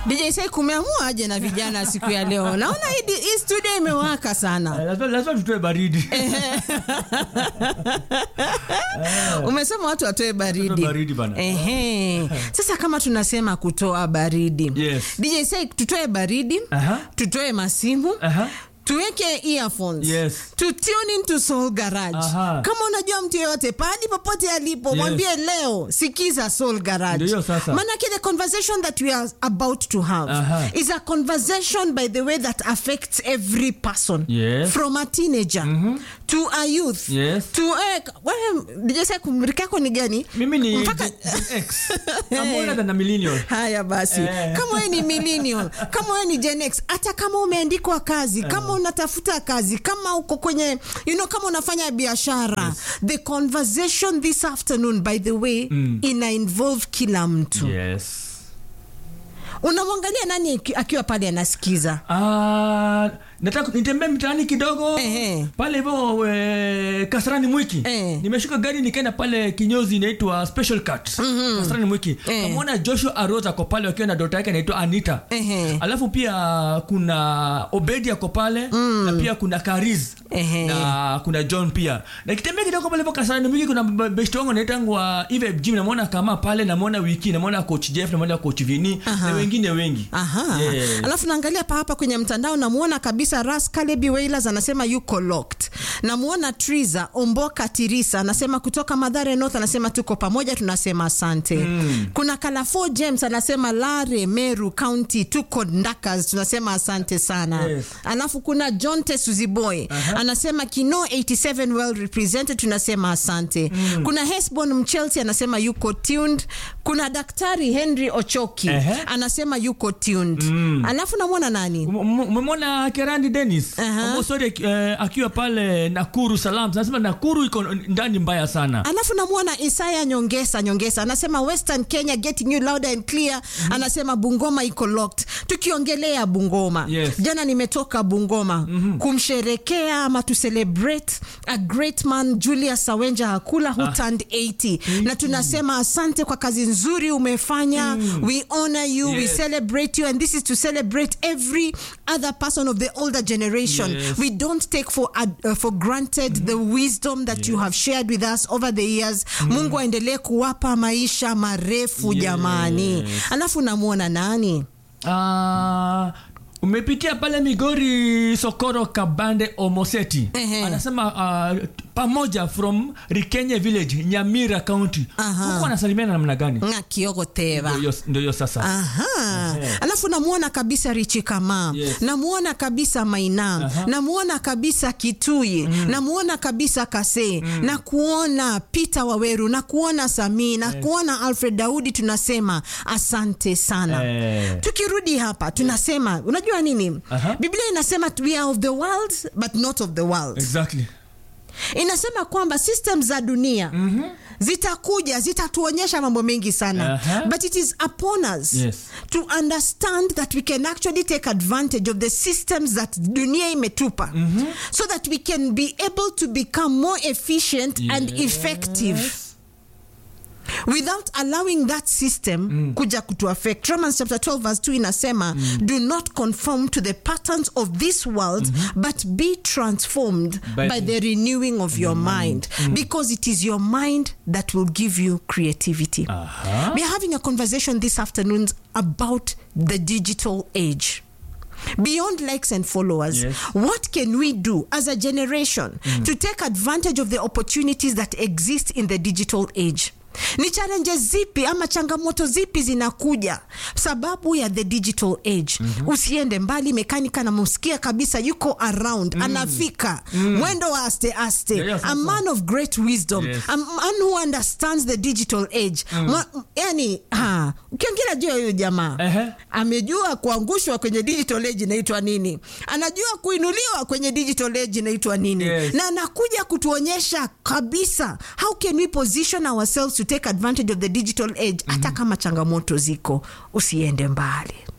DJ Sai kumeamua aje na vijana siku ya leo. Naona hii hii studio imewaka sana. lazima lazima tutoe baridi Umesema watu watoe baridi. Tutoe baridi bana. Ehe. Sasa kama tunasema kutoa baridi. Yes. DJ Sai tutoe baridi, Aha. tutoe masimu. Aha. tuweke earphones Yes. to tune into Soul Garage. Aha. Kama unajua mtu yeyote pahali popote alipo, Yes. mwambie leo sikiza Soul Garage. Ndio sasa. Manake the conversation that we are about to have Aha. is a conversation by the way that affects every person Yes. from a teenager to a youth Yes. to eh, wewe DJ Sai kumrika yako ni gani? mimi ni Mpaka- Gen X I'm older than a millennial Haya basi, Eh. kama wewe ni millennial, kama wewe ni Gen X, hata kama umeandikwa kazi, kama unatafuta kazi, kama uko kwenye you know, kama unafanya biashara, the conversation this afternoon by the way ina involve kila mtu. yes Unamwangalia nani aki- akiwa pale anasikiza? Ah, nataka nitembee mtaani kidogo Ehe. pale hivyo eh, Kasarani Mwiki Eh. nimeshuka gari nikaenda pale kinyozi inaitwa Special Cut Kasarani Mwiki Eh. kamwona Joshua Arose ako pale wakiwa na dota yake anaitwa Anita Ehe. alafu pia kuna Obedi ako pale na pia kuna Kariz Ehe. na kuna John pia na kitembea kidogo pale hivyo Kasarani Mwiki kuna b- best wangu anaitangwa Eve Jim namwona kama pale namwona Wiki namwona coach Jeff namwona coach Vini na wengine wengi Aha. Yeah. Alafu naangalia pa hapa kwenye mtandao namuona kabisa Ras Kalebi Wailers anasema yuko locked. Namuona Triza Omboka Tirisa anasema kutoka Madhare North anasema tuko pamoja tunasema asante. Kuna Kalafo James anasema Lare Meru County tuko Ndakas tunasema asante sana. Yes. Alafu kuna John Tesuziboy anasema Kino 87 well represented tunasema asante. Kuna Hesbon Mchelsea anasema yuko tuned. Kuna Daktari Henry Ochoki Ehe. anasema yuko tuned. Alafu namwona nani? Um- um- umemwona kerandi denis Aha. omosori uh, akiwa pale nakuru salam nasema nakuru iko ndani mbaya sana Alafu namwona Isaya Nyongesa Nyongesa anasema Western Kenya getting you louder and clear. Anasema Bungoma iko locked. Tukiongelea Bungoma, Yes. jana nimetoka Bungoma kumsherekea ama to celebrate a great man Julius Sawenja Hakula who turned 80 na tunasema asante kwa kazi nzuri umefanya. We honor you, we Yes. celebrate you and this is to celebrate every other person of the older generation. Yes. We don't take for ad- uh, for granted the wisdom that you have shared with us over the years. Mungu aendelee kuwapa maisha marefu Yes. jamani. Alafu namwona nani? uh, umepitia pale migori sokoro kabande omoseti Ehe. anasema uh, pamoja from rikenye village nyamira county Aha. huku anasalimiana namna gani Nga Kiogo Teva. Ndio hiyo- ndio hiyo sasa Aha. Alafu namuona kabisa Richi Kama. Yes. Namuona kabisa Maina. Aha. Namuona kabisa Kitui. Namuona kabisa Kase. Na kuona Peter Waweru, na kuona Sami, na kuona Alfred Daudi tunasema asante sana. Eh. Tukirudi hapa tunasema unajua nini? Aha. Biblia inasema we are of the world but not of the world. exactly Inasema kwamba system za dunia zitakuja zitatuonyesha mambo mengi sana Aha. but it is upon us Yes. to understand that we can actually take advantage of the systems that dunia imetupa so that we can be able to become more efficient and Yes. effective without allowing that system kuja kutu affect romans chapter 12 verse 2 inasema do not conform to the patterns of this world but be transformed by, By the renewing of your mind because it is your mind that will give you creativity Aha. we are having a conversation this afternoon about the digital age Beyond likes and followers, Yes. what can we do as a generation to take advantage of the opportunities that exist in the digital age? Ni challenges zipi ama changamoto zipi zinakuja sababu ya the digital age? Usiende mbali, mekanika namsikia kabisa yuko around, anafika mwendo wa aste aste, Yeah, yeah, a sasa. man of great wisdom, Yes. a man who understands the digital age. Mwa- Yani, ha, ukiongea juu ya huyu jamaa Ehe. amejua kuangushwa kwenye digital age inaitwa nini, anajua kuinuliwa kwenye digital age inaitwa nini, Yes. na anakuja kutuonyesha kabisa how can we position ourselves to take advantage of the digital age, hata kama changamoto ziko. Usiende mbali.